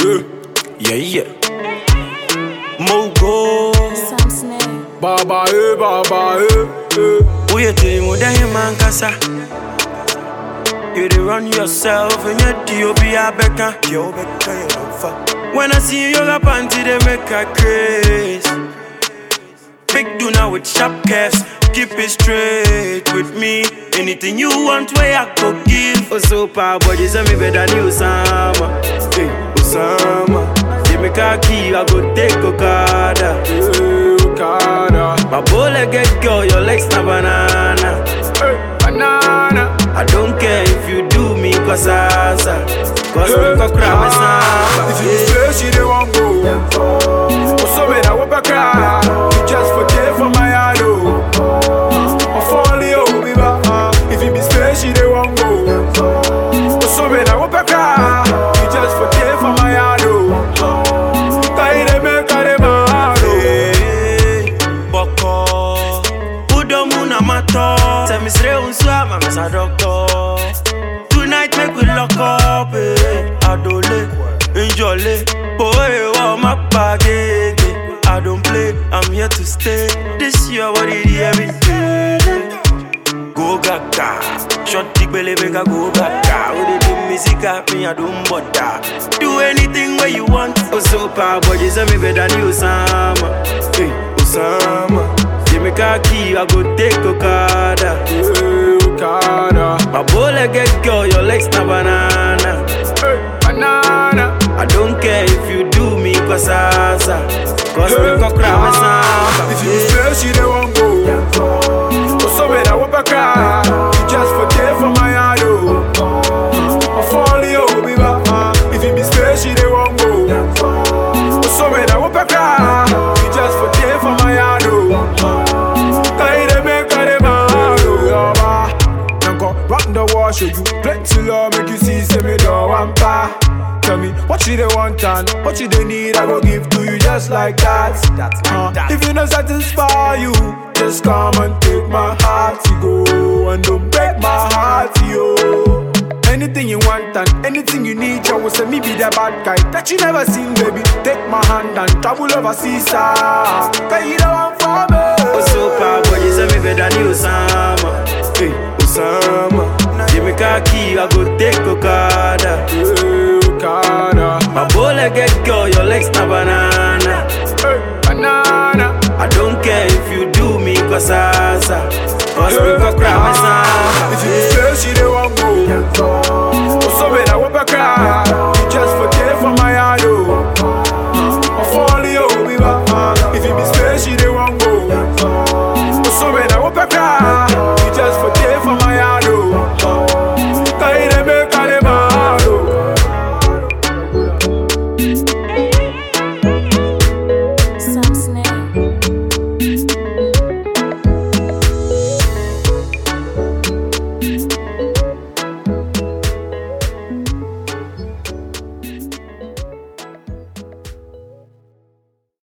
Yeah, yeah. Mogo. Sam Snare. Baba eh, baba eh, eh. Uye timu dahi mankasa. You dey run yourself and your D.O.B. Abeka. Yo, Beka, you don't fuck. When I see you, yoga panty, they make a craze. Big Duna with sharp curves. Keep it straight with me. Anything you want, where I go give. Oh, so power body, send me better than Osama. Hey, Osama. Give me khaki, I go take Okada. Eh, Okada. My bullet get girl, your legs na banana. Eh, banana. I don't care if you do me cause asa. Cause Eh, me go cry me ah, If you samba. say she dey wan go, oh so me that whoop a cry. You just forget for my heart oh. I fall you be back. If you be say she dey wan go, oh so me that whoop a cry. You just forget for my heart oh. Kai dey make her dey mad oh. Hey, Boko. Udo muna mato. Say me sre unsu ama me sa doctor. Tonight make we lock up. Eh. Adole, enjoy. Boy, wa ma bagage. I don't play, I'm here to stay. This year, what it is every day. Go gaga, short dick belly make I go gaga. With the do music at me, I don't bother. Do anything where you want. Oh, so power body, send me better than Osama. Hey, Osama. Give me khaki, I go take Okada. Eh, Okada. My bullet get girl, your legs na banana. Eh, banana. I don't care if you do me cause asa. Cause me go cry me If you samba. say she dey wan go, oh so me that whoop a cry. You just forget for my heart oh. I fall you be back. If you be say she dey wan go, oh so me that whoop a cry. You just forget for my heart oh. Kai dey make her dey mad oh. Yaba, Nanko rock the wall show you plenty love make you see say me don't want pa. Tell me what you they want and what you they need, I go give to you just like that. Uh, if you not satisfy you, just come and take my heart, you go and don't break my heart, yo. Anything you want and anything you need, I will say me be the bad guy that you never seen, baby. Take my hand and travel overseas, ah. Cause you don't want for me. Oh, so power body, send me better than Osama. Hey, Osama. Give me khaki, I go take Okada. Eh, Okada. My bullet get girl, your legs na banana. Eh, banana. I don't care if you do me cause asa. Cause me go cry me If you samba. say she dey wan go, oh so me that whoop a cry.